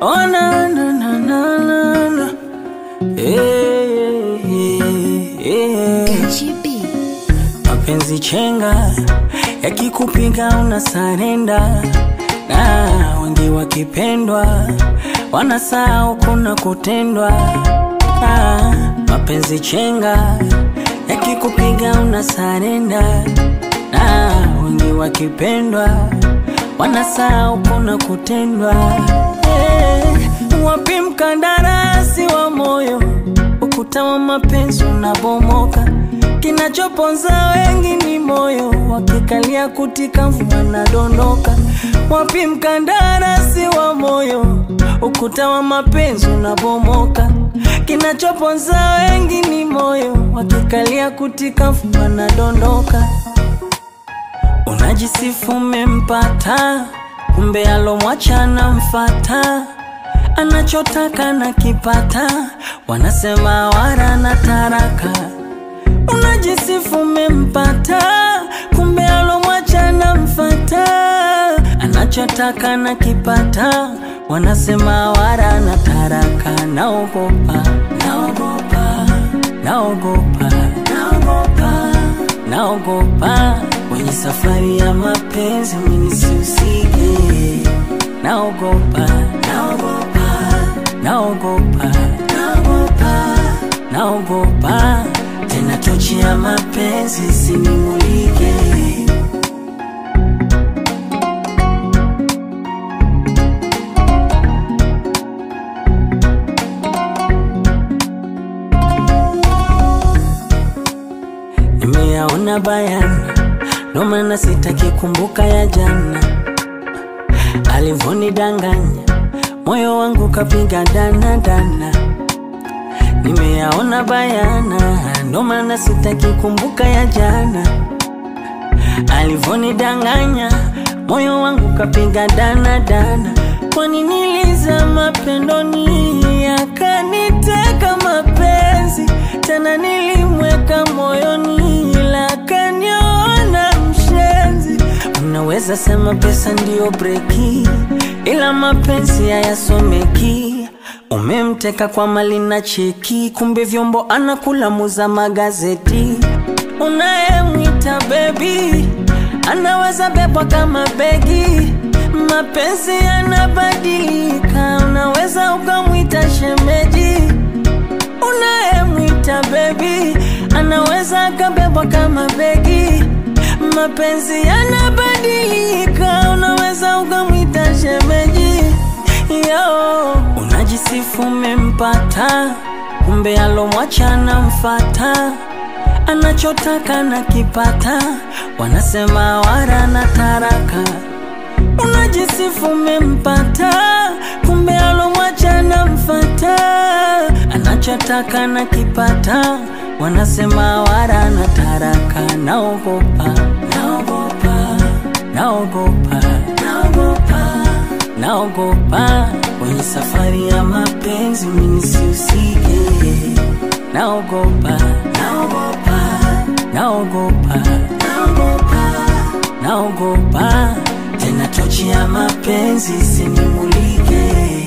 Oh, na, na, na, na, na, na. Eh, eh, eh. Gachi B. Mapenzi chenga yakikupiga una sarenda, na wengi wakipendwa wanasahau kuna kutendwa. Ah, mapenzi chenga yakikupiga una sarenda, na wengi wakipendwa wanasahau kuna kutendwa. Eh, wapi mkandarasi wa moyo, ukuta wa mapenzi unabomoka Kinachoponza wengi ni moyo, wakikalia kutika mvua nadondoka. Wapi mkandarasi wa moyo, ukuta wa mapenzi unabomoka. Kinachoponza wengi ni moyo, wakikalia kutika mvua nadondoka. Unajisifu umempata, kumbe alomwacha mfata anachotaka na kipata, wanasema wara na taraka Unajisifu umempata, kumbe alomwacha mfata anachotaka na kipata, wanasema wara na taraka. Naogopa, naogopa, naogopa, naogopa, naogopa kwenye safari ya mapenzi mimi nisihusike. Naogopa, naogopa, naogopa, naogopa, naogopa tena tochi ya mapenzi sinimulike. Nimeyaona bayana, ndo maana sitaki kumbuka ya jana, alivonidanganya moyo wangu kapiga dana dana Nimeyaona bayana, ndo maana sitaki kumbuka ya jana. Alivonidanganya moyo wangu kapiga dana dana. Kwani nilizama pendoni, akaniteka mapenzi tena, nilimweka moyoni, ila akaniona mshenzi. Unaweza sema pesa ndiyo breki, ila mapenzi hayasomeki. Umemteka kwa mali na cheki, kumbe vyombo anakula muza magazeti. Unayemwita bebi anaweza bebwa kama begi. Mapenzi yanabadilika, unaweza ukamwita shemeji. Unayemwita bebi anaweza akabebwa kama begi. Mapenzi yanabadilika, unaweza ukamwita shemeji. Yo, unajisifu umempata, kumbe alomwacha mfata anachotaka na kipata, wanasema wara na taraka. Unajisifu umempata, kumbe alomwacha mfata anachotaka na kipata, wanasema wara na taraka. Naogopa, naogopa, naogopa, naogopa naogopa kwenye safari ya mapenzi mimi nisihusike. Naogopa, naogopa, naogopa, naogopa, naogopa tena tochi ya mapenzi sinimulike.